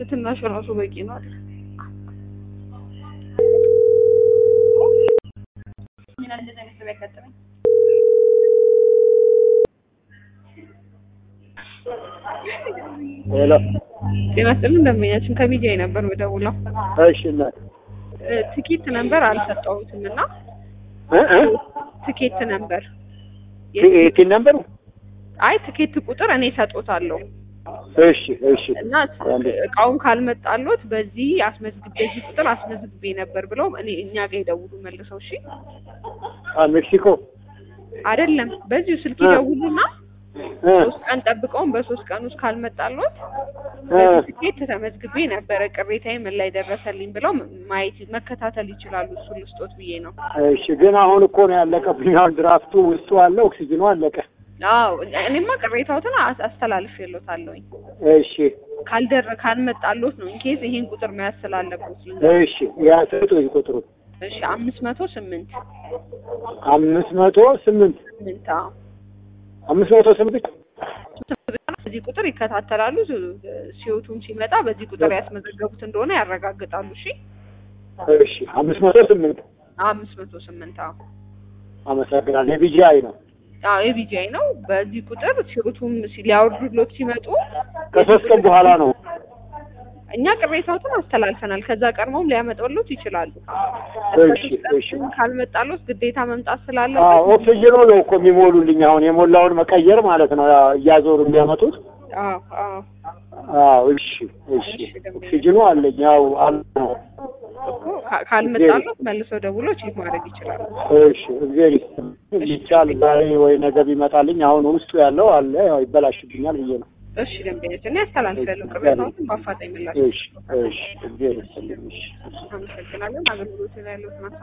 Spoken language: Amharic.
ትናሽ ራሱ በቂ ነው አይደል? ሄሎ ጤና ይስጥልኝ እንደምኛችን ከሚዲያ ነበር የምደውለው እሺ እናት እ ትኬት ነበር አልሰጠሁትም እና እ እ ትኬት ነበር ቲን ነምበሩ አይ ትኬት ቁጥር እኔ ሰጦታለሁ እሺ እሺ እና እቃውን ካልመጣሎት በዚህ አስመዝግቤ በዚህ ቁጥር አስመዝግቤ ነበር ብለው እኔ እኛ ጋር ይደውሉ መልሰው እሺ አ ሜክሲኮ አይደለም በዚሁ ስልክ እ ይደውሉና እ ሶስት ቀን ጠብቀውን በሶስት ቀን ውስጥ ካልመጣሎት እ በዚህ ትኬት ተመዝግቤ ነበረ ቅሬታዬ ምን ላይ ደረሰልኝ ብለው ማየት መከታተል ይችላሉ እሱን ልስጦት ብዬ ነው እሺ ግን አሁን እኮ ነው ያለቀብኝ። አሁን ድራፍቱ ውስጡ አለ፣ ኦክሲጅኑ አለቀ። አዎ እኔማ ቅሬታዎትን አስ- አስተላልፌልዎታለሁኝ እሺ ካልደረ ካልመጣሎት ነው ኢንኬዝ ይሄን ቁጥር መያዝ ስላለበት እሺ ያ ስጡኝ ቁጥሩ እሺ አምስት መቶ ስምንት አምስት መቶ ስምንት ስምንት አዎ አምስት መቶ ስምንት በዚህ ቁጥር ይከታተላሉ ሲወቱም ሲመጣ በዚህ ቁጥር ያስመዘገቡት እንደሆነ ያረጋግጣሉ እሺ እሺ አምስት መቶ ስምንት አምስት መቶ ስምንት አዎ አመሰግናለሁ። የቢጂአይ ነው አዎ የቢጂአይ ነው በዚህ ቁጥር ሲወቱም ሲ- ሊያወርዱሎት ሲመጡ ከሶስት ቀን በኋላ ነው። እኛ ቅሬታዎትን አስተላልፈናል ከዛ ቀድሞም ሊያመጣሉት ይችላሉ እሺ እሺ ካልመጣሎት ግዴታ መምጣት አዎ ስላለበት ኦክሲጅኑ ነው እኮ የሚሞሉልኝ። አሁን የሞላውን መቀየር ማለት ነው ያ እያዞሩ የሚያመጡት። አዎ አዎ አዎ እሺ እሺ ኦክሲጅኑ አለኝ። ያው አለ ነው። እኮ ካ- ካልመጣሎት መልሰው ደውሎ ቼክ ማድረግ ይችላሉ እሺ እግዚአብሔር ይስጥልኝ። ይቻል ዛሬ ወይ ነገ ቢመጣልኝ አሁን ውስጡ ያለው አለ ያው ይበላሽብኛል ብዬ ነው። እሺ ደንበኞች እኔ ያስተላልፋለሁ ቅሬታዎትን በአፋጣኝ ምላሽ እሺ እሺ እግዚአብሔር ይስጥልኝ። እሺ አመሰግናለን አገልግሎት ላይ ያለውን